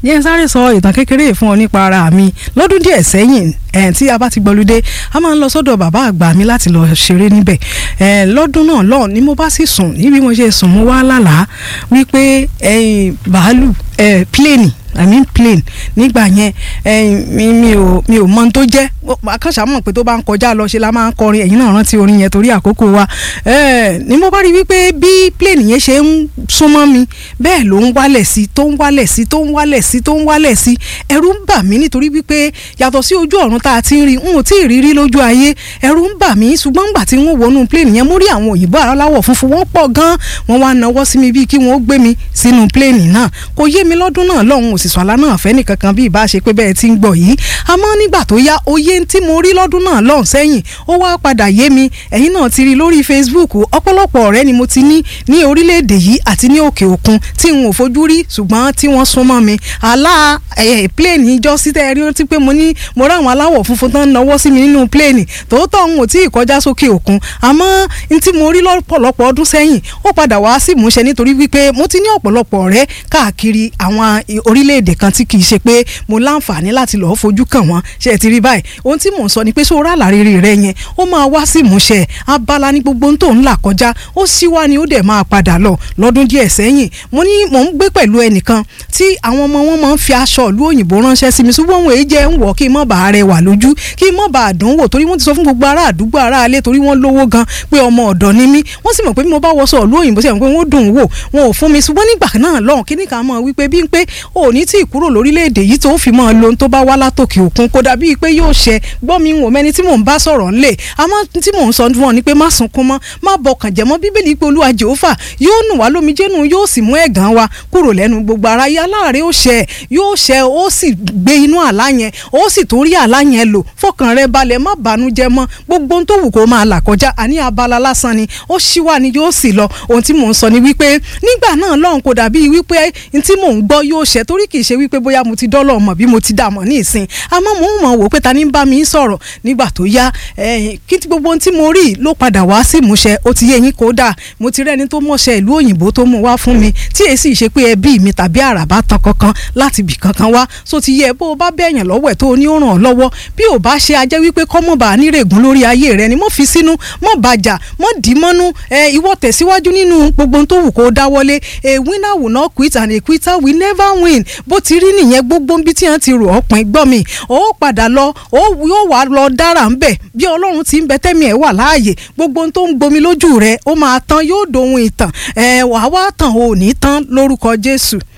yẹn sáré sọ ìtàn kékeré fún ọ nípa ara mi lọ́dún díẹ̀ sẹ́yìn ẹ̀ tí a bá ti gbọ́lúdé a máa ń lọ sọ́dọ̀ bàbá àgbà mi láti lọ ṣeré níbẹ̀ ẹ̀ lọ́dún náà lọ́ọ̀ ni mo bá sì sùn níbi mo ṣe sùn mo wá lálàá wípé ẹ̀yìn bàálù ẹ̀ pléènì i mean plane nígbà yẹn ẹyin mi mi ò mi ò mọ ohun tó jẹ́ akọ́ṣà mọ̀ pé tó bá ń kọjá lọ ṣe la máa ń kọrin ẹ̀yin náà rántí orin yẹn torí àkókò wa ni mo bá rí wípé bí plane yẹn ṣe ń súnmọ́ mi bẹ́ẹ̀ ló ń wálẹ̀ sí tó ń wálẹ̀ sí tó ń wálẹ̀ sí tó ń wálẹ̀ sí ẹ̀rù ń bà mí nítorí wípé yàtọ̀ sí ojú ọ̀run tá a ti ń rí n ò tí ì rírí lójú ayé ẹ̀rù ń bà mí ṣùgbọ́n nígbà tí wọ́n wọnú plane yẹn mo rí àwọn òyìnbó aláwọ̀ funfun wọ́n pọ̀ gan wọ́n wá nawọ́ sí mi bíi kí wọ́n gbé mi sínú plane náà kò yé mi lọ́dún náà lọ́hùn òsì sọ̀lá náà fẹ́ nìkankan bí ìbá ṣe pé bẹ́ẹ̀ ti ń gbọ́ yìí àmọ́ nígbà tó yá oyé tí mo rí lọ́dún náà lọ́hùn sẹ́yìn ó wá padà yé mi ẹ̀yin náà ti rí lórí Facebook ọ̀pọ̀lọpọ̀ ọ̀rẹ́ ni mo ti ní ní orílẹ̀-èdè yìí àti ní òkè òkun tí n ò fojú rí ṣùgbọ́n tí wọ́n súnmọ́ mi àlá pléènì ìjọ sí tẹ́ ẹ rí rántí pé mo ní mo rá àwọn aláwọ̀ funfun tán náwó sí mi nínú pléènì tòótọ́ n ò tí ì kọjá sókè òkun àmọ́ n tí mo rí lọ́pọ̀lọpọ̀ ọdún sẹ́yìn ó padà wá sí ìmúṣẹ nítorí wípé mo ti ní ọ̀pọ̀lọpọ̀ ọ̀rẹ́ káàkiri àwọn orílẹ̀-èdè kan tí kì í ṣe pé mo láǹfààní láti lọ́ọ́ fojú kàn wọ́n ṣe é ti rí báyìí ohun tí mò ń sọ ni pé sóra àlàrírí rẹ yẹn ó máa wá sí ìmúṣẹ abala ní gbogbo ohun tó ń là kọjá ó sì wá ni ó dẹ̀ máa padà lọ lọ́dún díẹ̀ sẹ́yìn mo ní mò ń gbé pẹ̀lú ẹnìkan tí àwọn ọmọ wọn máa ń fi aṣọ ìlú òyìnbó ránṣẹ́ sí mi ṣùgbọ́n òun èyí jẹ́ ń wọ̀ kí n mọ̀ bá rẹ wà lójú kí n mọ̀ bá dùn wò torí wọ́n ti sọ fún gbogbo ará àdúgbò ará alẹ́ torí wọ́n lówó gan pé ọmọ ọ̀dọ́ ni mí wọ́n sì mọ̀ pé bí mo bá wọṣọ ìlú òyìnbó sí àwọn pé wọ́n dùn wò wọn ò fún mi ṣùgbọ́n nígbà náà lọ́hùn kí nìkan mọ̀ wípé bí n pé òní tí ì kúrò lórílẹ̀‐èdè yìí tó fi mọ́ lo ohun tó bá wá látòkè òkun kó dàbí pé yóò ṣẹ gbọ́ mi wò mẹ́ni tí mò ń bá sọ̀rọ̀ ńlẹ̀ àmọ́ tí mò ń sọ fún ọ ni pé má sunkún mọ́ má bọkàn jẹ́ mọ́ bíbélì pé olúwa jehova yóò nù wá lómijé nù yóò sì mú ẹ̀gàn wa kúrò lẹ́nu gbogbo ara yá láàrin ó ṣẹ yóò ṣẹ ó sì gbé inú àlá yẹn ó sì tún rí àlá yẹn lò fọkàn rẹ balẹ̀ má bànújẹ́ mọ́ gbogbo ohun tó wù kó máa là kọjá àní abala lásán ni ó ṣíwá ni yóò sì lọ ohun tí mò ń sọ ni wípé nígbà náà lọ́hùn kò dàbí wípé tí mò ń gbọ́ yóò ṣẹ torí kì í ṣe wípé bóyá mo ti dọ́lọ̀ mọ̀ bí mo ti dà mọ̀ ní ìsìn àmọ́ mò ń mọ̀ wò pé ta ni ń bá mi sọ̀rọ̀ nígbà tó yá kí gbogbo ohun tí mo rí ló padà wá sí ìmúṣẹ ó ti yé yín kódà mo ti rẹ́ni tó mọ̀ṣẹ́ ìlú òyìnbó tó mú wá fún mi tí èsì ṣe pé ẹbí mi tàbí àràbá tan kankan láti bì kankan wá so ti yẹ bó o bá bẹ̀yàn lọ́wọ́ ẹ̀ tó o ní ó ràn ọ́ lọ́wọ́ bí o bá ṣe ajẹ́ wípé kọ́mọ̀bà nírègùn lórí ayé rẹ ni mo fi sínú mọ́ bàjà mọ́ dì mọ́nú ẹ ìwọ tẹ̀síwájú nínú gbogbo ohun tó wù kó dáwọ́lé a winner will not quit and a quitter will never win bó ti rí nìyẹn gbogbo bí tí wọ́n ti rò ọ̀pìn gbọ́ mi ó padà lọ ó yóò wá lọ dára ń bẹ̀ bí ọlọ́run ti ń bẹ tẹ́mi ẹ̀ wà láàyè gbogbo ohun tó ń gbomi lójú rẹ ó máa tán yóò dohun ìtàn ẹ̀ wàá wá tàn ò ní tán lórúkọ jésù.